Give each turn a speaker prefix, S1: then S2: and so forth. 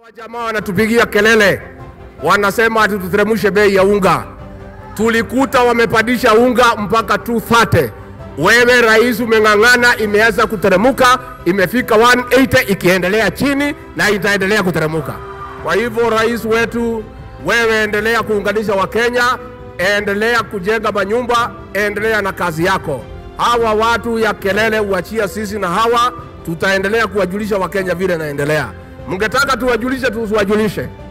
S1: Jamaa wanatupigia kelele, wanasema ati tuteremshe bei ya unga. Tulikuta wamepandisha unga mpaka 230. Wewe rais umeng'ang'ana, imeanza kuteremuka, imefika 180 ikiendelea chini na itaendelea kuteremuka. Kwa hivyo rais wetu, wewe endelea kuunganisha Wakenya, endelea kujenga manyumba, endelea na kazi yako. Hawa watu ya kelele uachia sisi, na hawa tutaendelea kuwajulisha Wakenya vile naendelea. Mngetaka tuwajulishe, tusiwajulishe.